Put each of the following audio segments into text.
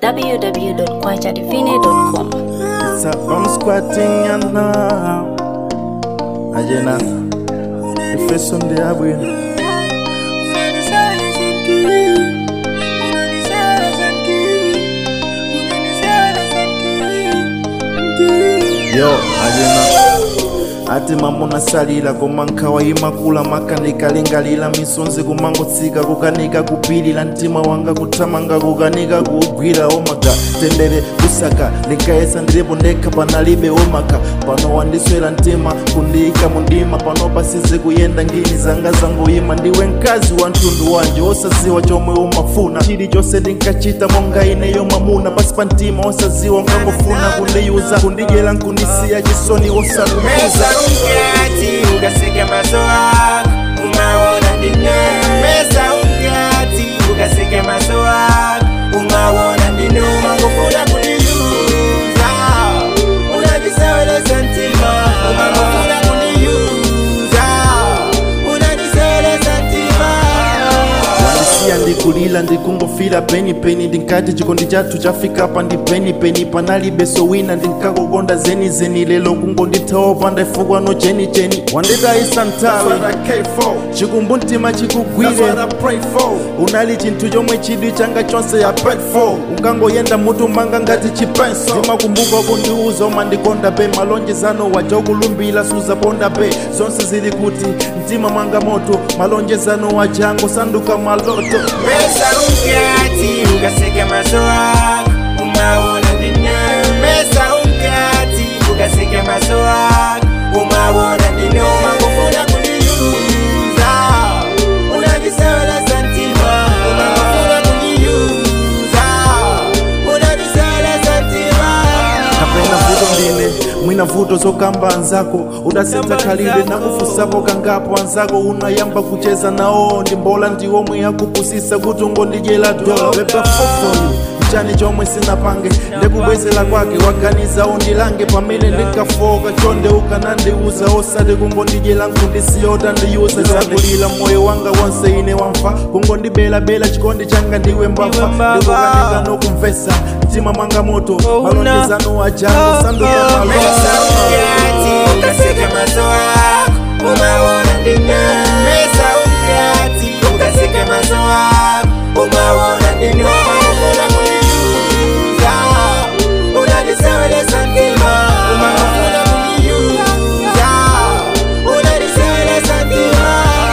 www.kwachadivine.com. It's a I'm squatting and now. Ajena, the face on the abwin. Yo, ajena. ati mambo nasalira koma nkhawa imakula makanika lingalira misonzi kumangotsika kukanika kupilira mtima wanga kuthamanga kukanika kuugwira omaga tendere kusaka linkayesa ndilipo ndekha panalibe omaka pano wandiswera mtima kundiyika mundima pano pasize kuyenda ngini zanga zangoyima ndiwe mkazi wa mtundu wanje osaziwa chomwe umafuna chilichonse ndinkachita monga ineyo mamuna pasi pa mtima osaziwa nkangofuna kundiyuza kundidyera nkundisiya chisoni osalumiza Mesa umkati ukaseka maso ako umaona ndine Mesa umkati ukaseka maso ako umaona ndine umangofuna kuniyuza unandiseweleza ntima umangofuna kuniyuza unandiseweleza ntima wandisiya ndikulila ndikungofira penipeni ndinkati chikondi chathu chafika pa ndi penipeni panalibe sowina ndinkakukonda zenizeni lelo kungondithawa panda ifukwa no chenicheni wanditayisa nthawi chikumbu mtima chikugwire unali chinthu chomwe chidwi changa chonse ya pet for unkangoyenda mutu manga ngati chipenso ndimakumbuka kundiuza umandikonda pe malonjezano waja ukulumbira suzaponda pe zonse zili kuti mtima mwanga moto malonjezano wajango sanduka maloto Mesa umkati ukaseka maso ako umaona ndine Mesa umkati ukaseka maso ako umaona ndine umangofuna kuniyuza unandiseweleza ntima umangofuna kuniyuza unandiseweleza ntima kapena vuto ndine mwina vuto zokamba anzako udasenza khalile nakufusapo kangapo anzako unayamba kucheza nawo ndimbola ndiwomwe yakupusisa kuti ungondidyera dola beba fofoni mchani chomwe sinapange ndekubwezera kwake waganiza undilange pamene ndinkafoka chonde ukanandiuza osati kungondidyera nkundisiyota ndiyuza zakulira moyo wanga wonse ine wamfa kungondibelabela chikondi changa ndiwe mbwafa ndikukanika nokumvesa mtima mwanga moto malonjezano wajango sanduka Mesa umkati ukaseka maso ako umaona ndine Mesa umkati ukaseka maso ako umaona ndine umangofuna kuniyuza unandiseweleza ntima umangofuna kuniyuza unandiseweleza ntima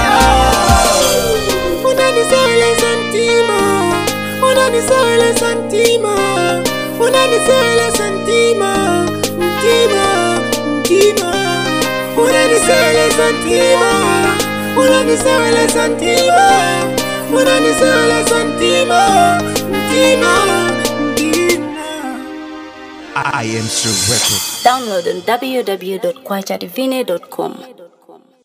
unandiseweleza ntima unandiseweleza ntima unandiseweleza ntima ntima ntima unandiseweleza ntima unandiseweleza ntima unandiseweleza ntima ntima ntima Download on www.kwachadivine.com.